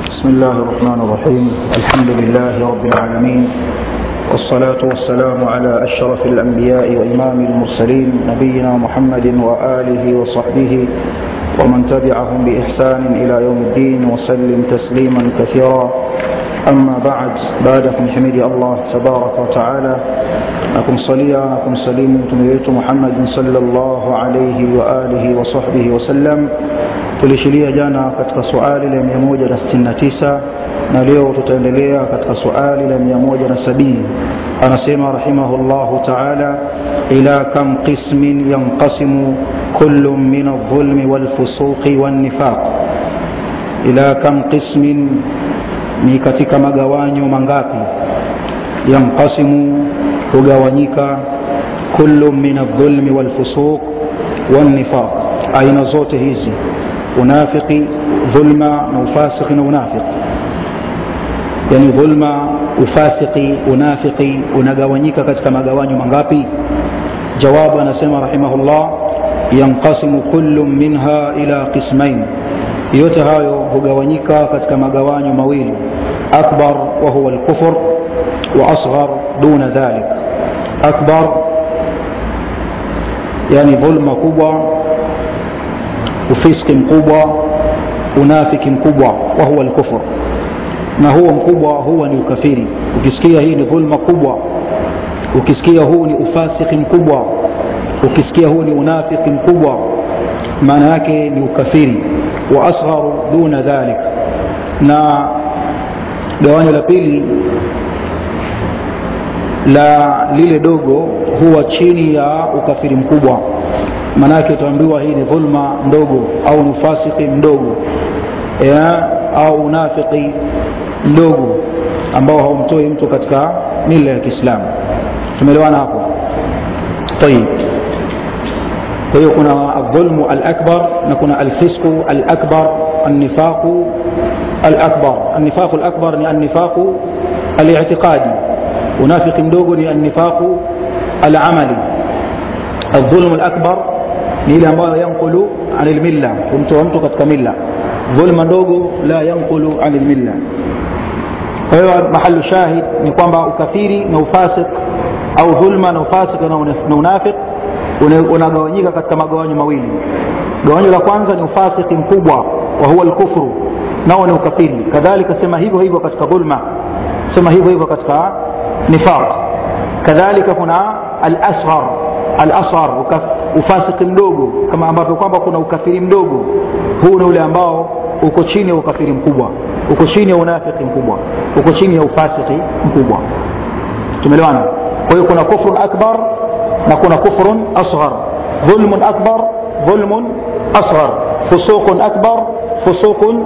بسم الله الرحمن الرحيم الحمد لله رب العالمين والصلاة والسلام على أشرف الأنبياء وإمام المرسلين نبينا محمد وآله وصحبه ومن تبعهم بإحسان إلى يوم الدين وسلم تسليما كثيرا أما بعد بعدكم حميد الله تبارك وتعالى نكم صليا نكم سليم تميت محمد صلى الله عليه وآله وصحبه وسلم tulishiria jana katika suali la 169 na leo tutaendelea katika suali la 170 anasema rahimahullahu taala ila kam qismin yanqasimu kullu min aldhulmi walfusuqi wannifaq ila kam qismin ni katika magawanyo mangapi yanqasimu hugawanyika kullu min aldhulmi walfusuq wannifaq aina zote hizi unafiki dhulma na ufasiki na unafiki yani dhulma ufasiki unafiki unagawanyika katika magawanyo mangapi jawabu anasema rahimahullah yanqasimu kullu minha ila qismain yote hayo hugawanyika katika magawanyo mawili akbar wa huwa alkufr wa asghar duna dhalik akbar yani dhulma kubwa ufiski mkubwa unafiki mkubwa wa huwa alkufur na huo mkubwa huwa ni ukafiri ukisikia hii ni dhulma kubwa ukisikia huu ni ufasiki mkubwa ukisikia huu ni unafiki mkubwa maana yake ni ukafiri wa asgharu duna dhalik na gawanyo la pili la lile dogo huwa chini ya ukafiri mkubwa maanake utaambiwa hii ni dhulma ndogo au ni ufasiki mdogo ya, au unafiki mdogo ambao haumtoi mtu katika mila ya kiislamu tumeelewana hapo tayib kwa hiyo kuna aldhulmu alakbar na kuna alfisku alakbar annifaqu alakbar annifaqu alakbar ni annifaqu الاعتقادي unafiki mdogo ni annifaqu alamali الظلم الأكبر ni ile ambayo yankulu an lmilla kumtoa mtu katika milla dhulma ndogo la yankulu an lmilla kwa hiyo mahalu shahid ni kwamba ukafiri na ufasik au dhulma na ufasik na unafiq unagawanyika katika magawanyo mawili gawanyo la kwanza ni ufasiki mkubwa wa huwa lkufru nao ni ukafiri kadhalika sema hivyo hivyo katika dhulma sema hivyo hivyo katika nifaq kadhalika kuna alasghar alasghar ufasiki mdogo kama ambavyo kwamba kuna ukafiri mdogo huu ni ule ambao uko chini ya ukafiri mkubwa uko chini ya unafiki mkubwa uko chini ya ufasiki mkubwa tumeelewana kwa hiyo kuna kufrun akbar na kuna kufrun asghar dhulmun akbar dhulmun asghar fusuqun akbar fusuqun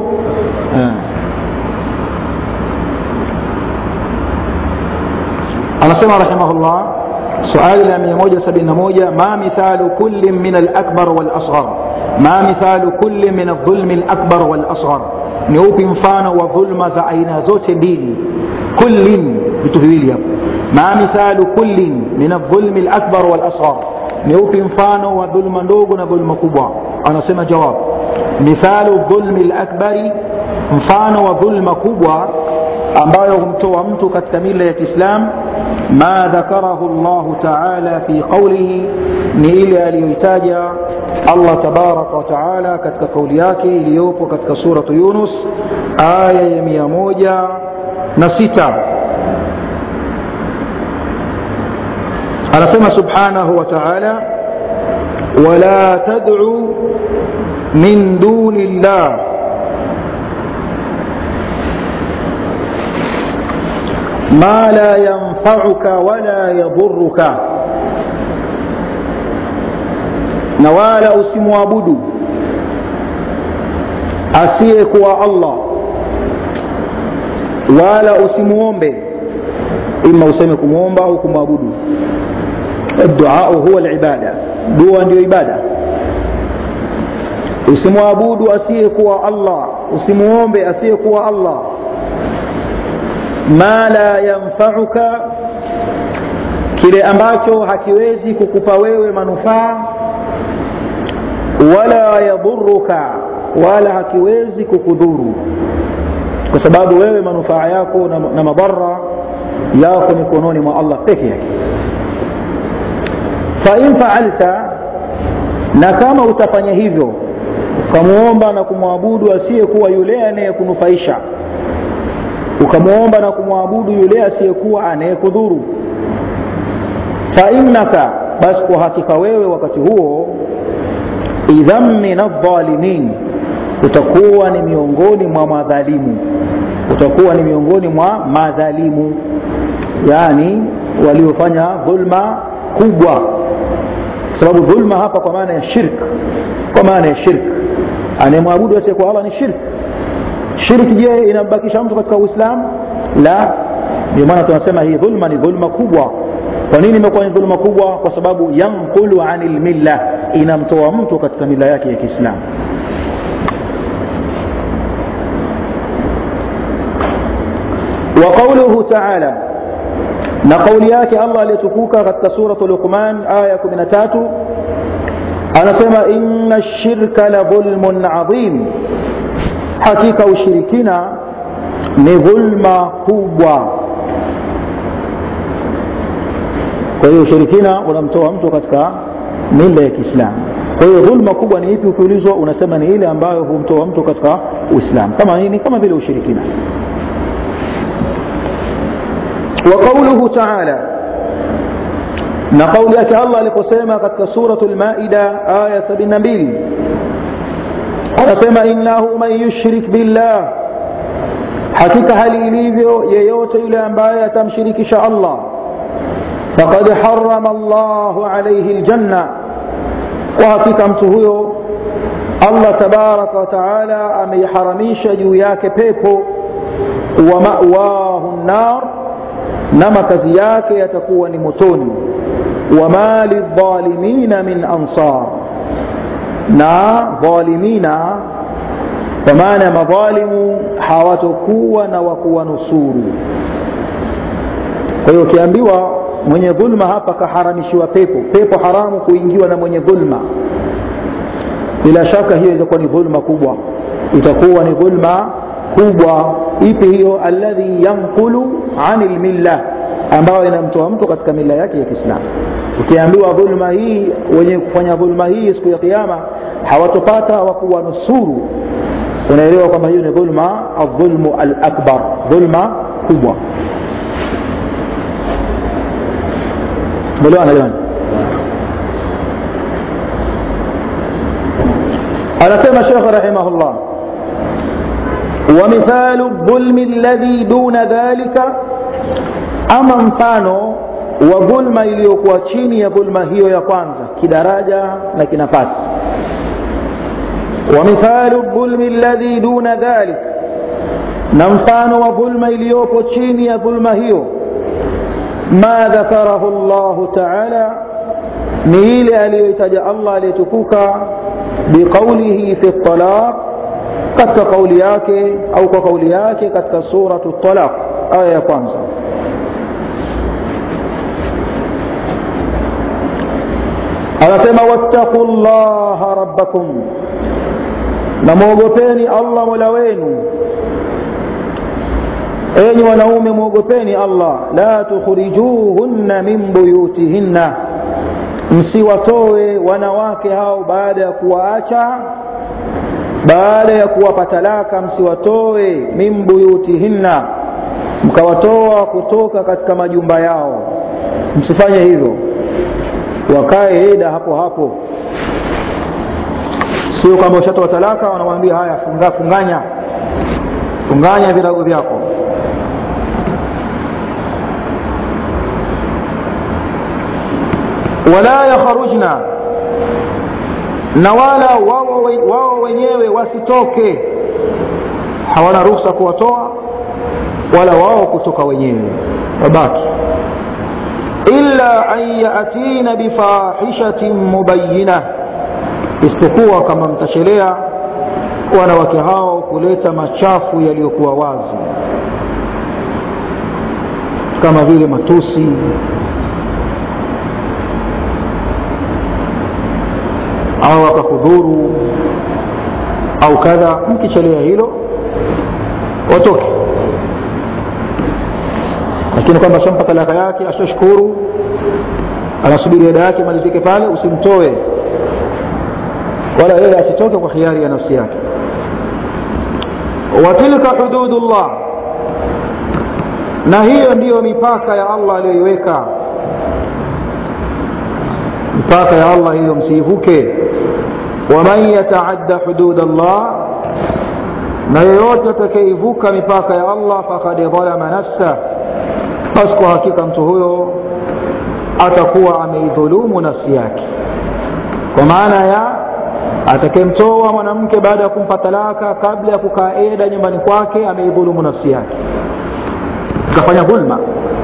anasema rahimahullah suali la 171 ma mithalu kulli min alakbar walasghar ma mithalu kulli min aldhulmi alakbar walasghar ni upi mfano wa dhulma za aina zote mbili kullin vitu viwili hapo ma mithalu kullin min aldhulmi alakbar walasghar ni upi mfano wa dhulma ndogo na dhulma kubwa anasema jawab mithalu dhulmi alakbari mfano wa dhulma kubwa ambayo humtoa mtu katika mila ya kiislam ma dhakarahu llahu taala fi qaulihi ni ile aliyoitaja allah tabaraka wataala katika kauli yake iliyopo katika suratu yunus aya ya mia moja na sita anasema subhanahu wa taala wala tadcu min duni llah ما لا ينفعك ولا يضرك na wala usimwabudu asiyekuwa allah wala usimwombe ima useme kumwomba au kumwabudu duau huwa libada dua ndiyo ibada usimwabudu asiyekuwa allah usimwombe asiyekuwa allah ma la yanfauka kile ambacho hakiwezi kukupa wewe manufaa wala yadhuruka wala hakiwezi kukudhuru kwa sababu wewe manufaa yako na, na madhara yako mikononi mwa allah peke yake fain faalta na kama utafanya hivyo ukamwomba na kumwabudu asiyekuwa yule anayekunufaisha ukamwomba na kumwabudu yule asiyekuwa anayekudhuru fainnaka basi kwa hakika wewe wakati huo idhan min aldhalimin utakuwa ni miongoni mwa madhalimu utakuwa ni miongoni mwa madhalimu yaani waliofanya dhulma kubwa kwa sababu dhulma hapa kwa maana ya shirk kwa maana ya shirk anayemwabudu asiyekuwa allah ni shirk shirki je inambakisha mtu katika uislamu la ndio maana tunasema hii dhulma ni dhulma kubwa kwa nini imekuwa ni dhulma kubwa kwa sababu yanqulu ani lmilla inamtoa mtu katika mila yake ya kiislamu وقوله تعالى na kauli yake allah aliyetukuka katika suratu luqman aya 13 anasema inna shirka la dhulmun adhim hakika ushirikina ni dhulma kubwa kwa hiyo ushirikina unamtoa mtu katika mila ya kiislamu kwa hiyo dhulma kubwa ni ipi ukiulizwa unasema ni ile ambayo humtoa mtu katika uislamu kama nini kama vile ushirikina وقوله تعالى na kauli yake allah aliposema katika suratu lmaida aya 72 anasema innahu man yushrik billah hakika hali ilivyo yeyote yule ambaye atamshirikisha allah faqad harama llahu alaihi ljanna kwa hakika mtu huyo allah tabaraka wataala ameiharamisha juu yake pepo wa mawahu nnar na makazi yake yatakuwa ni motoni wama lidhalimina min ansar na dhalimina kwa maana ya madhalimu hawatokuwa na wakuwanusuru kwa hiyo ukiambiwa mwenye dhulma hapa kaharamishiwa pepo pepo haramu kuingiwa na mwenye dhulma bila shaka hiyo itakuwa ni dhulma kubwa itakuwa ni dhulma kubwa ipi hiyo alladhi yanqulu ani lmilla ambayo inamtoa mtu katika mila yake ya kiislamu ukiambiwa dhulma hii wenye kufanya dhulma hii siku ya kiama hawatopata wakuwa nusuru unaelewa kwamba hiyo ni dhulma aldhulmu alakbar dhulma kubwa melewana jamani anasema shekhe rahimahullah ومثال الظلم الذي دون ذلك ama mfano wa dhulma iliyokuwa chini ya dhulma hiyo ya kwanza kidaraja na kinafasi ومثال الظلم الذي دون ذلك na mfano wa dhulma iliyopo chini ya dhulma hiyo ma dhakarahu llahu taala ni ile aliyoitaja allah aliyetukuka biqaulihi fi talaq katika kauli yake au kwa kauli yake katika suratu talaq aya ya kwanza anasema wattaqu llaha rabbakum na mwogopeni allah mola wenu enyi wanaume mwogopeni allah la tukhrijuhunna min buyutihinna msiwatoe wanawake hao baada ya kuwaacha baada ya kuwapa talaka msiwatoe min buyutihinna mkawatoa kutoka katika majumba yao msifanye hivyo wakae eda hapo hapo sio kwamba ushatoa talaka wanamwambia haya funga, funganya funganya virago vyako wala yakharujna na wala wao, wao wenyewe wasitoke hawana ruhusa kuwatoa wala wao kutoka wenyewe wabaki illa an yatina bifahishatin mubayina isipokuwa kama mtachelea wanawake hao kuleta machafu yaliyokuwa wazi kama vile matusi au akakudhuru au kadha mkichelea hilo watoke lakini kwamba shampa talaka yake ashashukuru anasubiri eda yake malizike pale usimtoe wala yeye asitoke kwa khiari ya nafsi yake watilka hududullah na hiyo ndiyo mipaka ya allah aliyoiweka mipaka ya allah hiyo msiivuke waman yataadda hudud allah na yeyote atakayeivuka mipaka ya allah fakad dhalama nafsah basi kwa hakika mtu huyo atakuwa ameidhulumu nafsi yake kwa maana ya atakayemtoa mwanamke baada ya kumpa talaka kabla ya kukaa eda nyumbani kwake ameidhulumu nafsi yake akafanya dhulma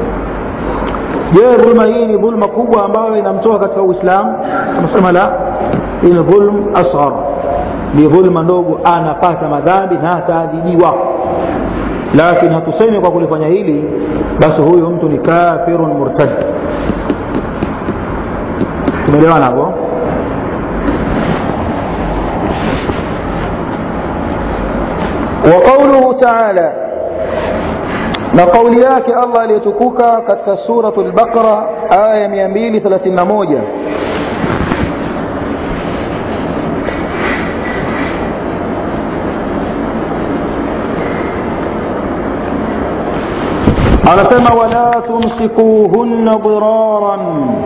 je dhulma hii ni dhulma kubwa ambayo inamtoa katika uislamu anasema la hii ni dhulm asghar ni dhulma ndogo anapata madhambi na ataadhibiwa lakini hatusemi kwa kulifanya hili basi huyu mtu ni kafirun murtad tumeelewana hapo وقوله تعالى na kauli yake allah aliyetukuka katika suratu lbaqara aya 231 anasema wala tumsikuhunna diraran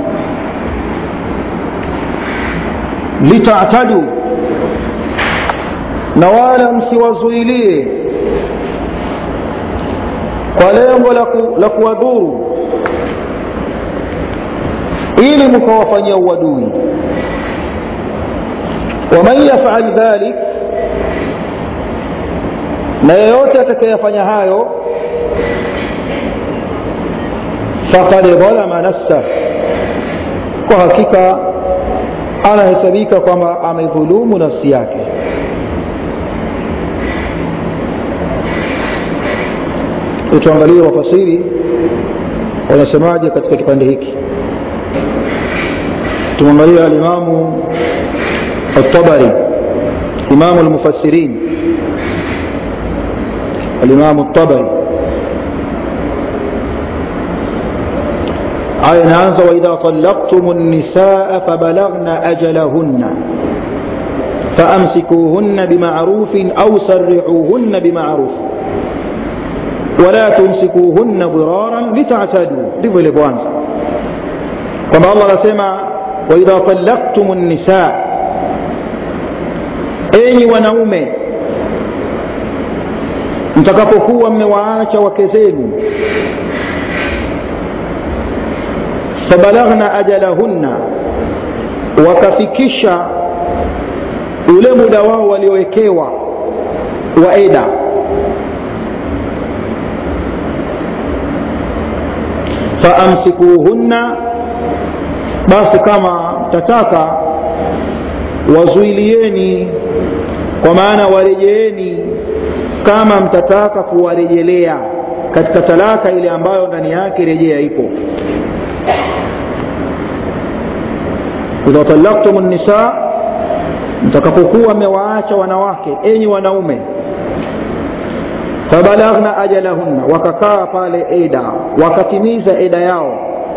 litatadu na wala msiwazuilie kwa lengo la, ku, la kuwadhuru ili mkawafanyia uadui waman yafal dhalik na yeyote atakayefanya hayo faqad dhalama nafsah kwa hakika anahesabika kwamba amedhulumu nafsi yake tuangalie wafasiri wanasemaje katika kipande hiki tumwangalia alimamu الطبري إمام المفسرين الإمام الطبري آية نانزة وإذا طلقتم النساء فبلغن أجلهن فأمسكوهن بمعروف أو سرحوهن بمعروف ولا تمسكوهن ضرارا لتعتدوا ndivyo ilivyoanza kwamba allah anasema waidha talaktum nisa enyi wanaume mtakapokuwa mmewaacha wake zenu fabalaghna ajalahunna wakafikisha ule muda wao waliowekewa wa eda faamsikuhunna basi kama mtataka wazuilieni kwa maana warejeeni kama mtataka kuwarejelea katika talaka ile ambayo ndani yake rejea ipo idha talaktum nisa mtakapokuwa mmewaacha wanawake enyi wanaume fabalaghna ajalahunna wakakaa pale eda wakatimiza eda yao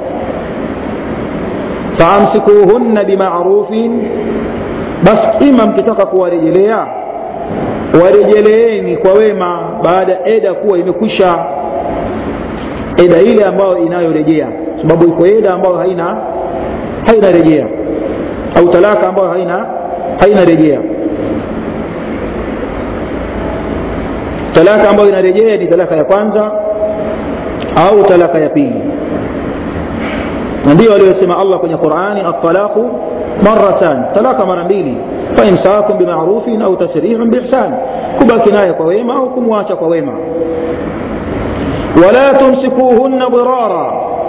faamsikuhunna bimarufin basi ima mkitaka kuwarejelea warejeleeni kwa wema baada ya eda kuwa imekwisha eda ile ambayo inayorejea sababu iko eda ambayo haina haina rejea au talaka ambayo haina haina rejea talaka ambayo inarejea ni talaka ya kwanza au talaka ya pili na ndio aliyosema allah kwenye qurani atalaqu maratan talaka mara mbili faimsakum bimarufin au tasrihun biihsan kubaki naye kwa wema au kumwacha kwa wema wala tumsikuhunna dirara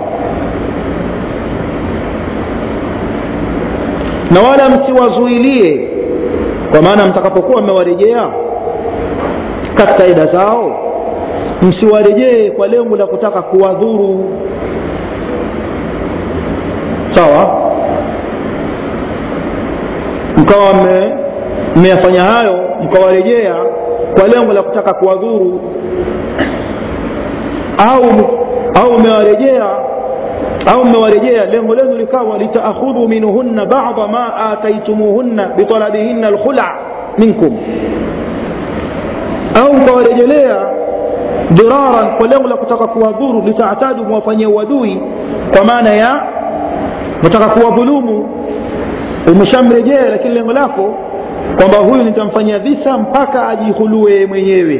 na wala msiwazuilie kwa maana mtakapokuwa mmewarejea katika ida zao msiwarejee kwa lengo la kutaka kuwadhuru sawa mkawa mmeyafanya hayo mkawarejea kwa lengo la kutaka kuwadhuru au au mmewarejea au mmewarejea lengo lenu likawa litaakhudhu minhunna bada ma ataitumuhunna bitalabihinna alkhula minkum au mkawarejelea diraran kwa lengo la kutaka kuwadhuru litaatadu mwafanyia uadui kwa maana ya nataka kuwadhulumu umeshamrejea lakini lengo lako kwamba huyu nitamfanyia visa mpaka ajihulue mwenyewe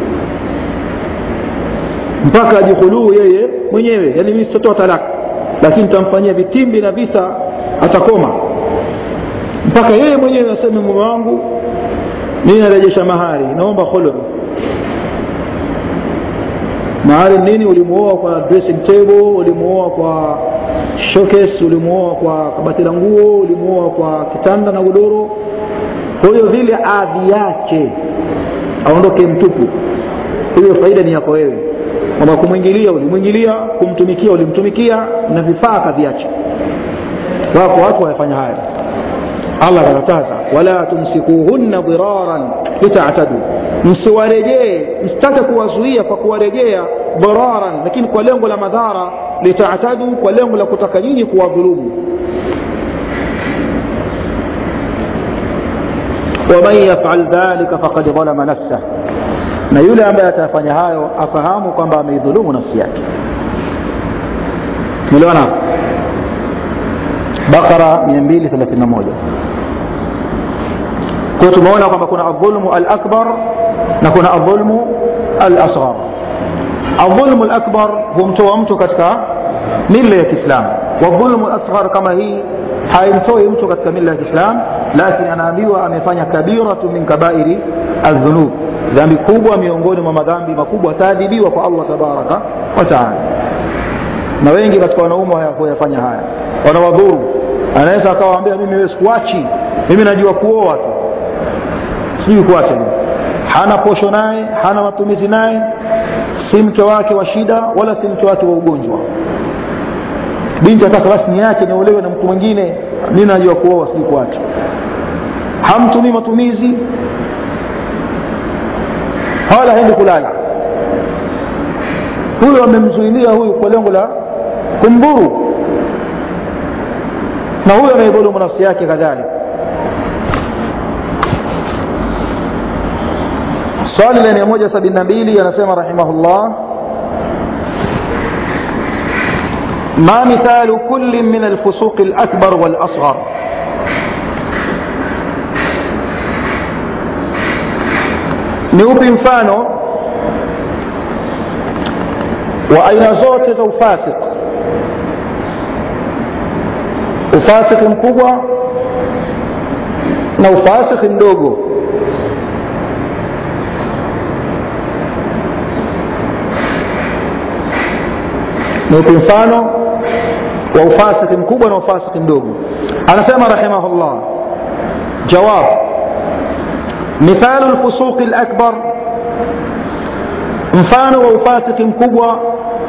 mpaka ajihuluu yeye mwenyewe yani mimi sitatoa talaka lakini nitamfanyia vitimbi na visa atakoma mpaka yeye mwenyewe aseme mume wangu mimi narejesha mahari naomba khulu mahari nini ulimuoa kwa dressing table ulimuoa kwa showcase ulimuoa kwa kabati la nguo ulimuoa kwa kitanda na godoro kwa hiyo vile adhi yake aondoke mtupu hiyo faida ni yako wewe kwamba kumwingilia ulimwingilia kumtumikia ulimtumikia na vifaa kaviacha wako watu wayafanya haya allah akakataza wala tumsikuhunna dhiraran litatadu msiwarejee msitake kuwazuia kwa kuwarejea dhiraran lakini kwa lengo la madhara litatadu kwa lengo la kutaka nyinyi kuwadhulumu waman yafal dhalika fakad dhalama nafsah na yule ambaye atafanya hayo afahamu kwamba ameidhulumu nafsi yake melewana bakara 231 kwa tumeona kwamba kuna adhulmu alakbar na kuna adhulmu alasghar adhulmu alakbar humtoa mtu katika mila ya kiislamu wadhulmu alasghar kama hii haimtoi mtu katika mila ya kiislamu lakini anaambiwa amefanya kabiratu min kabairi aldhunub dhambi kubwa miongoni mwa madhambi makubwa ataadhibiwa kwa allah tabaraka wataala na wengi katika wanaume huyafanya haya wanawadhuru anaweza akawaambia mimi wewe sikuachi mimi najua kuoa tu sijui kuacha hana posho naye hana matumizi naye si mke wake wa shida wala si mke wake wa ugonjwa binti ataka basi niache niolewe na mtu mwingine mimi najua kuoa sijui kuacha hamtumii matumizi wala haendi kulala huyo amemzuilia huyu kwa lengo la kumdhuru na huyo anaidhulumu nafsi yake kadhalika swali la 172 anasema rahimahullah ما مثال كل من الفسوق الأكبر والأصغر ni upi mfano wa aina zote za ufasik ufasiki mkubwa na ufasiki mdogo ni upi mfano wa ufasiki mkubwa na ufasiki mdogo anasema rahimahullah jawab مثال الفسوق الأكبر mfano wa ufasiki mkubwa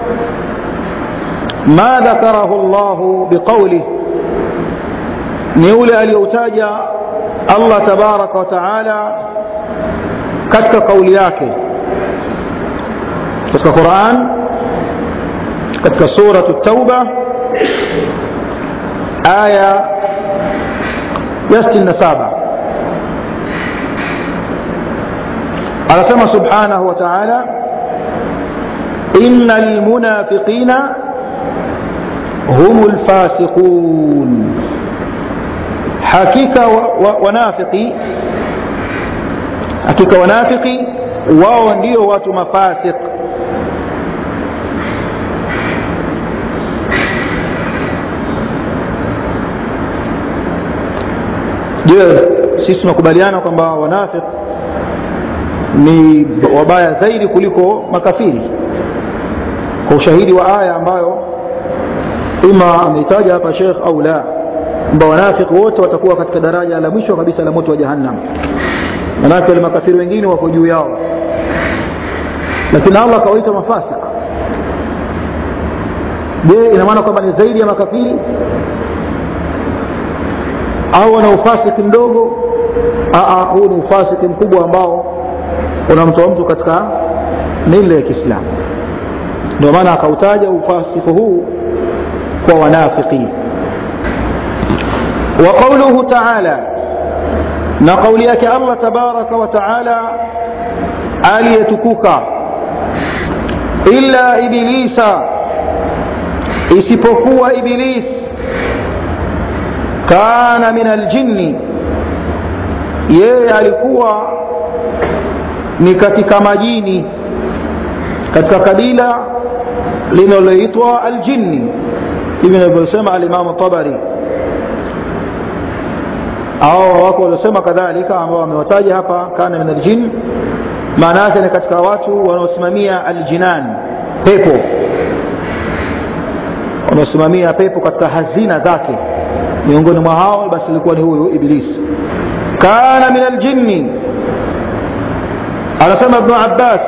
ma dhakarahu llahu biqaulih ni ule aliyoutaja allah tabaraka wataala katika kauli yake katika quran katika suratu tauba aya ya 67 anasema subhanahu wa taala ina lmunafiqina hum lfasiqun hakika wa, wa, wanafiki hakika wanafiki wao ndio watu mafasik je sisi tunakubaliana kwamba wanafik ni wabaya zaidi kuliko makafiri kwa ushahidi wa aya ambayo ima ameitaja hapa shekh au la kwamba wanafiki wote watakuwa katika daraja la mwisho kabisa la moto wa jahannam manake wale makafiri wengine wako juu yao lakini allah akawaita mafasik je ina maana kwamba ni zaidi ya makafiri au wana ufasiki mdogo huu ni ufasiki mkubwa ambao unamtoa mtu katika mila ya kiislamu ndio maana akautaja ufasiku huu kwa wanafiki wa qauluhu taala na kauli yake allah tabaraka wa taala aliyetukuka illa ibilisa isipokuwa iblis kana min aljinni yeye alikuwa ni katika majini katika kabila linaloitwa aljinni hivi inavyosema alimamu tabari au wako waliosema kadhalika ambao wamewataja hapa kana min aljin maana yake ni katika watu wanaosimamia aljinan pepo wanaosimamia pepo katika hazina zake miongoni mwa hao basi ilikuwa ni huyu iblis kana min aljinni anasema ibnu abbas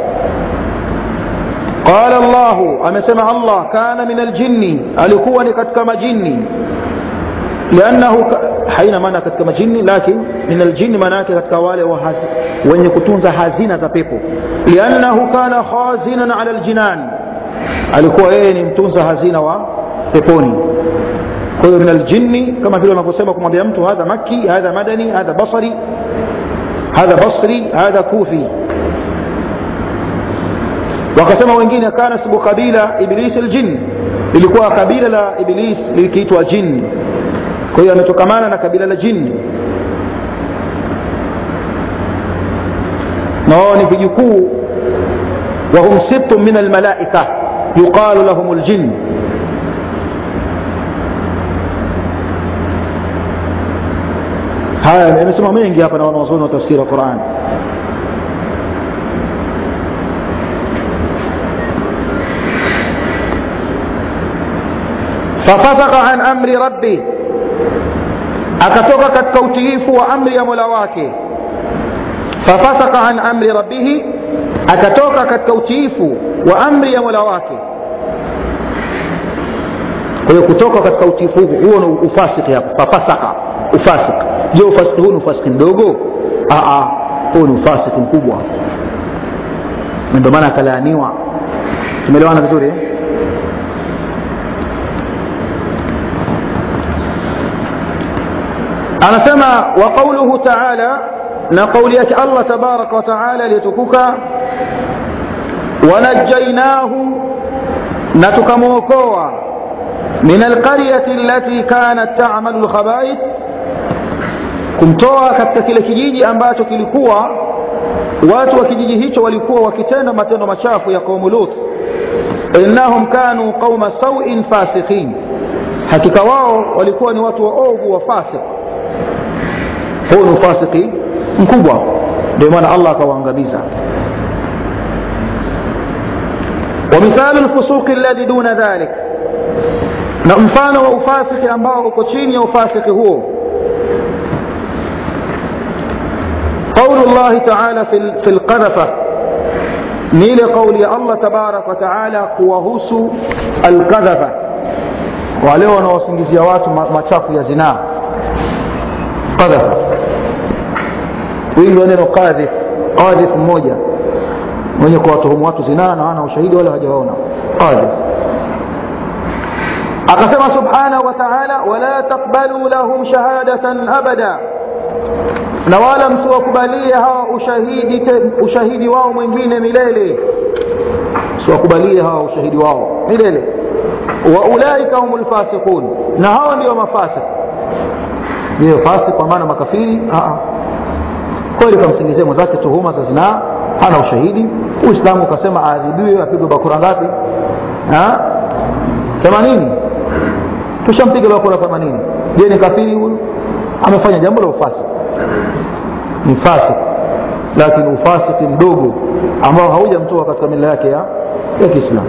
qala llahu amesema allah kana min aljinni alikuwa ni katika majini liannahu haina maana katika majini lakin min aljini maana yake katika wale wenye kutunza hazina za pepo liannahu kana khazinan ala aljinan alikuwa yeye ni mtunza hazina wa peponi kwa hiyo min aljinni kama vile wanavyosema kumwambia mtu hadha makki hadha madani hadha basari hadha basri hadha kufi wakasema wengine kana sibu kabila iblis aljin ilikuwa kabila la iblis likiitwa jin kwa hiyo ametokamana na kabila la jini na wao ni vijukuu wahum sibtun min almalaika yuqalu lahum ljin haya amesema mengi hapa na wanawazuoni wa tafsiri wa quran fafasaka an amri rabbi akatoka katika utiifu wa amri ya mola wake fafasaka an amri rabbihi akatoka katika utiifu wa amri ya mola wake kwa hiyo kutoka katika utiifu huo huo ni ufasiki hapo fafasaka ufasiki je ufasiki huu ni ufasiki mdogo huu ni ufasiki mkubwa na ndio maana akalaaniwa tumeelewana vizuri eh? anasema wa qauluhu taala na qauli yake allah tabaraka wataala aliyetukuka wanajainahu na tukamwokoa min alqaryati allati kanat tamalu lkhabaith kumtoa katika kile kijiji ambacho kilikuwa watu wa kijiji hicho walikuwa wakitenda matendo machafu ya qaumu lut innahum kanu qauma sauin fasikhin hakika wao walikuwa ni watu waovu wa fasik huu ni ufasiki mkubwa ndio maana allah akawaangamiza ومثال الفسوق الذي دون ذلك na mfano wa ufasiki ambao uko chini ya ufasiki huo قول الله تعالى في في القذفة نيل قول الله تبارك وتعالى kuwahusu القذفة wale wanaosingizia watu machafu ya zinaa qadhafa wingi wa neno qadhif qadhif mmoja mwenye kuwatuhumu watu zinaa na wana ushahidi wala hajawaona qadhif akasema subhanahu wa taala wala taqbalu lahum shahadatan abada na wala msiwakubalie hawa ushahidi, te, ushahidi wao mwingine milele msiwakubalie hawa ushahidi wao milele waulaika hum lfasiqun na hawa ndio mafasik je fasik kwa maana makafiri kweli kamsingizia mwenzake tuhuma za zinaa hana ushahidi uislamu ukasema aadhibiwe apigwe bakura ngapi themanini tushampiga bakura themanini je ni kafiri huyu amefanya jambo la ufasik ni fasik lakini ufasiki mdogo ambao haujamtoa katika mila yake ya, ya kiislamu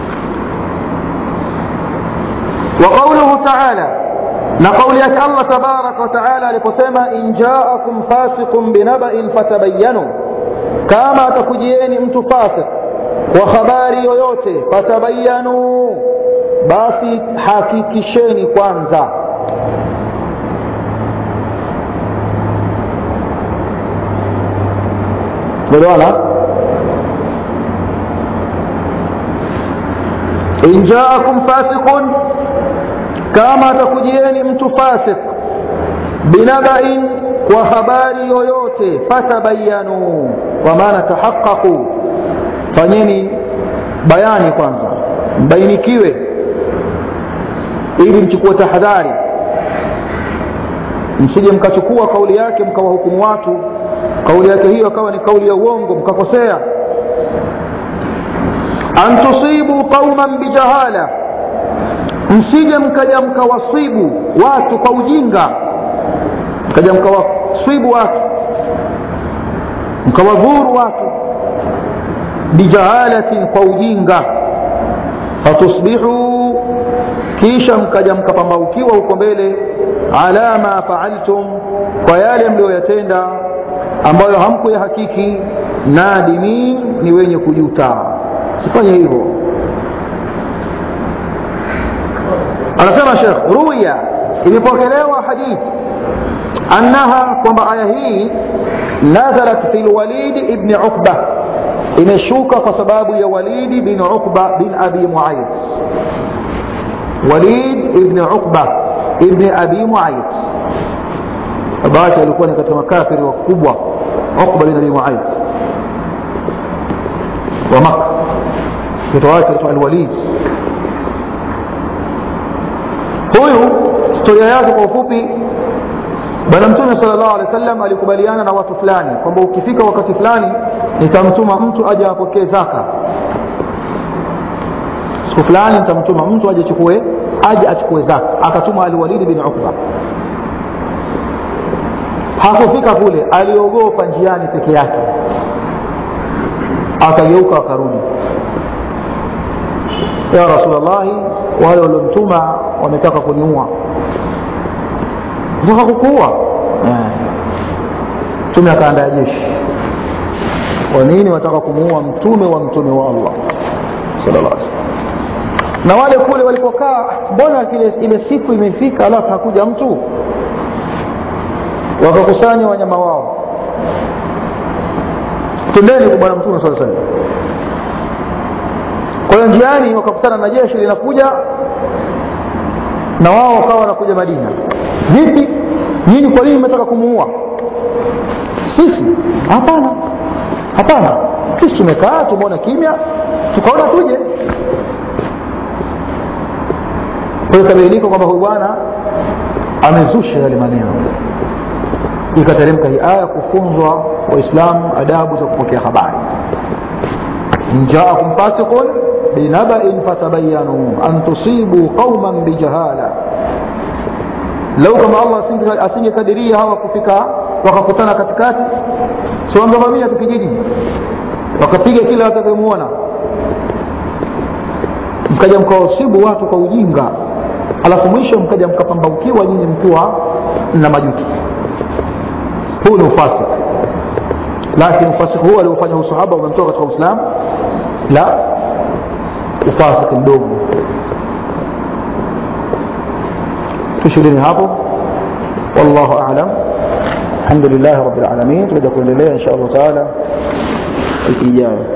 وقوله تعالى نقول يك الله تبارك وتعالى لقسما إن جاءكم فاسق بنبأ فتبينوا كما تكجيني mtu فاسق وخباري yoyote fatabayanu basi hakikisheni kwanza elewana in jaakum fasiqun kama atakujieni mtu fasik binabain kwa habari yoyote fatabayanu kwa maana tahaqaqu fanyeni bayani kwanza mbainikiwe ili mchukue tahadhari msije mkachukua kauli yake mkawahukumu watu kauli yake hiyo akawa ni kauli ya uongo mkakosea an tusibu qauman bijahala msije mkaja mkawasibu watu kwa ujinga mkaja mkawaswibu watu mkawadhuru watu bijahalatin kwa ujinga fatusbihu kisha mkaja mkapambaukiwa huko mbele ala ma faaltum kwa yale mliyoyatenda ambayo hamkuyahakiki nadimin ni wenye kujuta sifanye hivyo anasema shekh ruya imepokelewa hadithi annaha kwamba aya hii nazalat fi lwalidi ibni uqba imeshuka kwa sababu ya walidi bin uqba bin abi muayid walid ibni uqba ibni abi muayid baba yake alikuwa ni katika makafiri wakubwa uqba bin abi muayid wa maka mtoto wake anaitwa alwalid huyu historia yake kwa ufupi bwana mtume sal llahu alehi wa sallam alikubaliana na watu fulani kwamba ukifika wakati fulani nitamtuma mtu aje apokee zaka siku fulani nitamtuma mtu aje chukue aje achukue zaka akatuma alwalidi bin ukba hakufika kule aliogopa njiani peke yake akageuka akarudi ya rasulllahi wale waliomtuma wametaka kuniua nataka kukuua mtume akaandaa jeshi kwa nini wataka kumuua mtume wa mtume wa allah sallallahu alaihi na wale kule walipokaa mbona kile ile siku imefika alafu hakuja mtu wakakusanya wanyama wao tendeni kwa bwana mtume saa salam kwa hiyo njiani wakakutana na jeshi linakuja na wao wakawa wanakuja madina vipi nyinyi kwa nini mmetaka kumuua sisi hapana hapana sisi tumekaa tumeona kimya tukaona tuje kwa hiyo ikabainika kwamba huyu bwana amezusha yale maneno ikateremka hii aya kufunzwa waislamu adabu za kupokea habari njaakum fasiqun binabain fatabayanu an tusibu qauman bijahala lau kama allah asingekadiria hawa kufika wakakutana katikati si wangevamia tu kijiji wakapiga kila watakayemuona mkaja mkawasibu watu kwa ujinga alafu mwisho mkaja mkapambaukiwa nyinyi mkiwa na majuto huu ni ufasik lakini ufasik huu aliofanya usahaba umemtoka katika uislamu la ufasik mdogo tushilini hapo wallahu alam الحمد لله رب العالمين تبدا kuendelea insha allah taala wiki ijayo